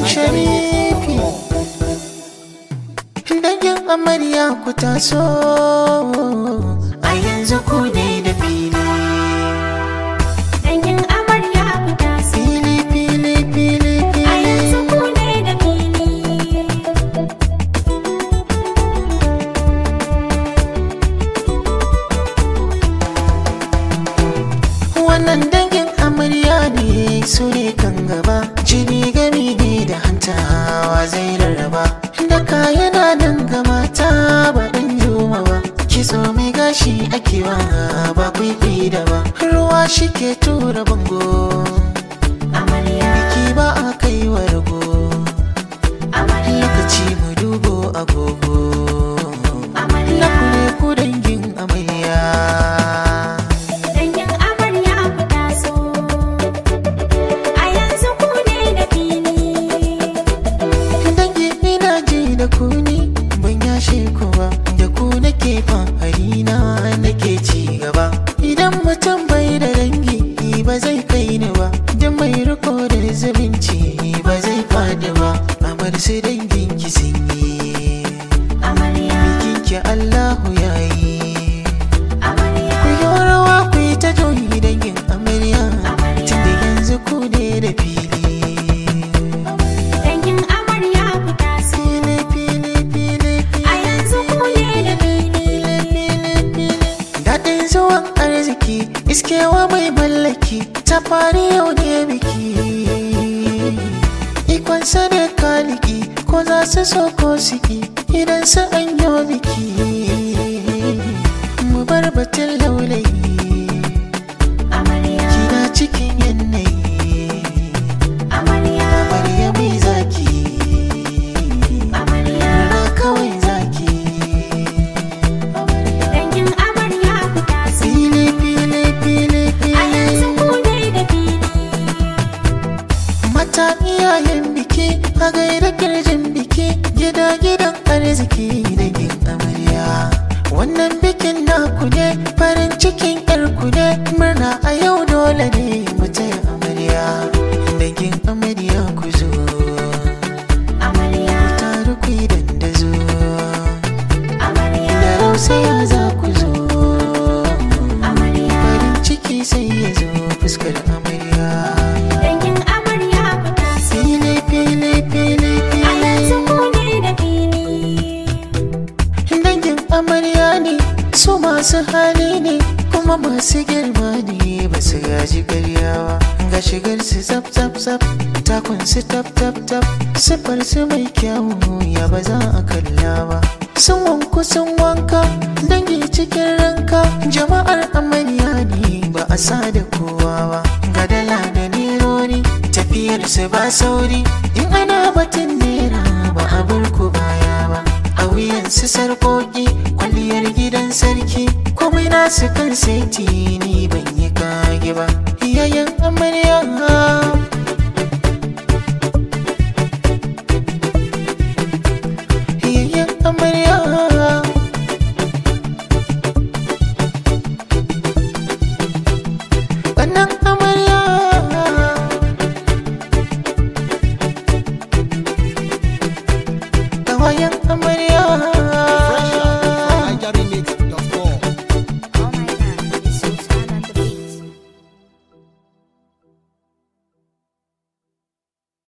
sharifi dangin amarya ku taso a yanzu ku ne da fili Dangin amarya ku taso. fili fili fili A yanzu fili ku ne da fili. wannan dangin amarya ne su ne kan gaba jini gami ne da hantawa zai rarraba da kayana nan ga mata ba dan yoma ba kitso mai gashi ake wa ba kwaikwai da ba ruwa shi ke tura bango Amarya, biki ba a kai wa rago amarya, lokaci mu dubo agogo na amarya. kule ku dangin amarya Dangin amarya ku taso. A yanzu ku ne da fili. dangi ina ji da ku ni ban yashe ku ba da ku nake fahari na nake ci gaba idan mutum bai da dangi ba zai kai ni ba da mai riko da zumunci ba zai fadi ba amar su dangin ki sun yi Amarya, bikin ki Allahu yayi amarya, ku yi rawa ku yi ta joyi dangin amarya tun da yanzu ku ne da fili dangin amarya ku taso. fili fili fili A yanzu ku ne da fili. Daɗin zuwan arziki iskewa mai mallaki ta fari yau ne biki Ikonsa ne kaliki ko za su so ko siki idan su an yi biki Mu bar batun laulayi Amarya, kina cikin yanayi amarya, Amarya mai zaki amarya. na kawai zaki Dangin amarya ku taso. Fili fili fili A yanzu fili ku ne da fili. Mata iyayen biki a gaida kirjin biki gida gidan arziki da gin amarya. Wannan bikin naku ne farin cikin yarku ne murna a yau dole ne mu taya amarya. Dangin amarya ku zo, Amarya, taru ku yi dandazo, amarya, da rausaya za ku zo. amarya. Farin ciki sai ya zo fuskar amarya. Dangin amarya ku taso. Fili fili fili A yanzu fili. ku ne da fili. dangin amarya ne su masu hali ne kuma masu girma ne ba su gaji karyawa ga shigar su zap zap zap takun su tap tap tap siffar su mai kyawu ya ba za a kalla ba sun wanku sun wanka dangi cikin ranka jama'ar amarya ne ba a sa da kowa ba ga dala da nerori tafiyar su ba sauri in ana batun nera ba a bar ku baya ba a wuyansu sarkoki kwalliyar gidan sarki komai nasu kan saiti ni ban yi kage ba